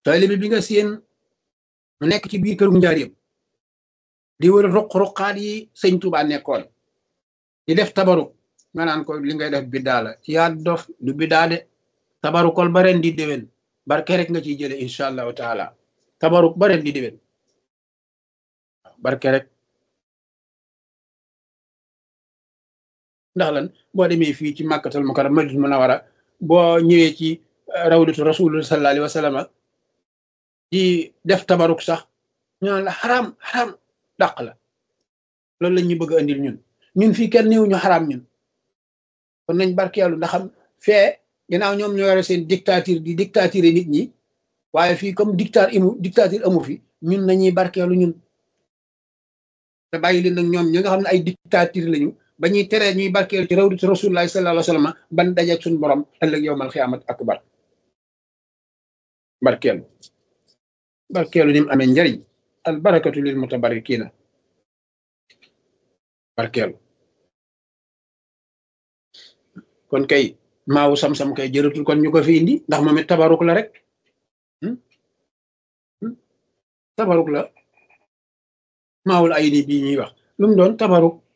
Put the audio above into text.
taalibe bi nga seen mu nekk ci biir këru njaareem di wër ruq-ruqaat yi sëñ Tuubaa nekkoon di def tabaruk nga naan ko li ngay def biddaa la yaa dof du biddaa de tabarukol ba ren di déwén barke rek nga ciy jële incha allahu taala tabaruk ba ren di déwén barke rek ndax lan boo demee fii ci màkkatal mukarram madinatul munawwara boo ñëwee ci rawdatu rasulullah sallallahu alayhi wa sallam di def tabaruk sax ñu naan la xaraam xaraam dàq la loolu la ñu bëgg a andil ñun ñun fii kenn néew ñu xaraam ñun kon nañ barkeelu ndax xam fee ginnaaw ñoom ñoo yore seen dictature di dictature nit ñi waaye fii comme dictature imu dictature amu fi ñun nañuy barkeelu ñun te bàyyi leen nag ñoom ñi nga xam ne ay dictature lañu ba ñuy teree ñuy barkeelu ci rawdatu rasulullahi sallallahu alayhi wa sallam ban dajeeg suñu borom ëllëg yowmal xiyaamat akbar barkeelu barkeelu ni mu amee njariñ al barakatu lil mutabarikina barkeelu kon kay maawu sam-sam kay jërëtul kon ñu ko fi indi ndax moom it tabaruk la rek tabaruk la maawul ay ni bii ñuy wax lu mu doon tabaruk